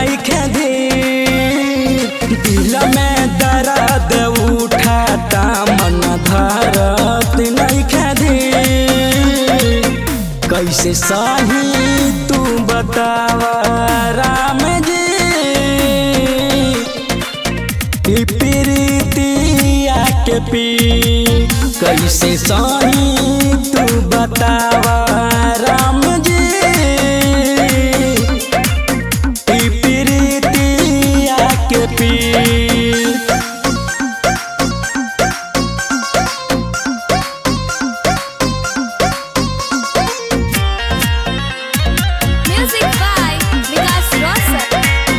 नहीं खेदी दिल में दर्द उठाता मन धरत नहीं खेदी कैसे सही तू बतावा राम जी ई प्रीतिया के पी कैसे सही तू बतावा राम जी ई प्रीतिया के पी Music by Vikas Rosar.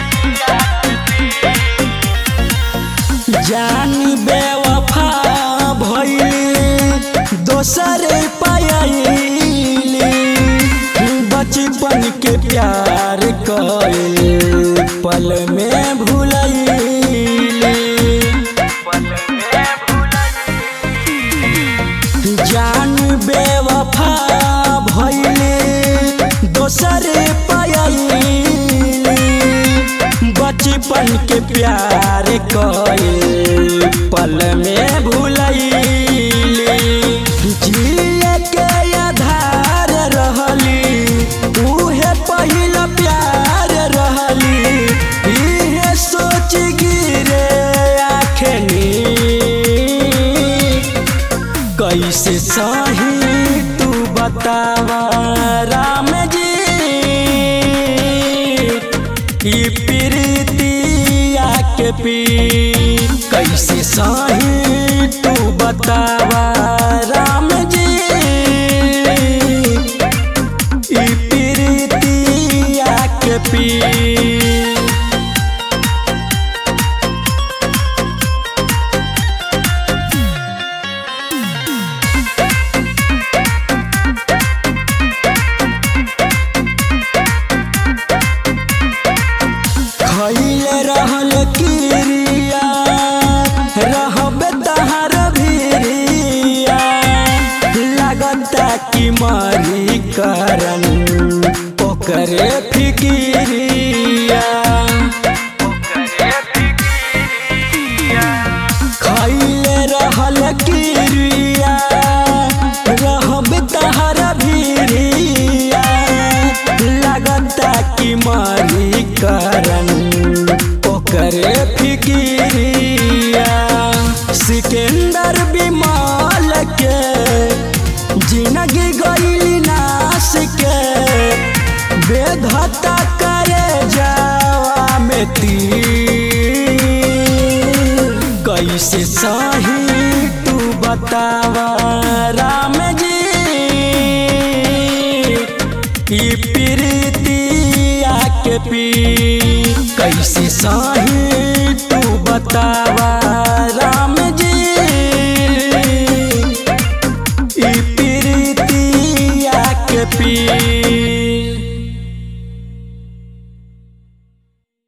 जान बेवफा भइली दोसर पायली बचपन के प्यार कइल पल में भूलैली जान बेवफा भइली दोसर पायली बचपन के प्यार कइल पल में भूलैली जिए के आधार रहली उहे पहिल प्यार रहली इहे सोच गिरे आखनी कैसे सही तू बतावा राम जी ई प्रीतिया के पी कैसे सही तू बतावा राम जी ई प्रीतिया के पी खैले रहल किरिया रहबे तहार भिरिया लगता कि मरी करन ओकरे फिकिरिया खैले रहल किरिया रहबे तहार भिरिया लगता कि मरी करन ओकरे फिकिरिया सिकंदर बिमाल के जिंदगी गईली नाश के बेधता करे जावा में तीर कैसे सही तू बतावा राम जी ई प्रीतिया के पी कैसे सही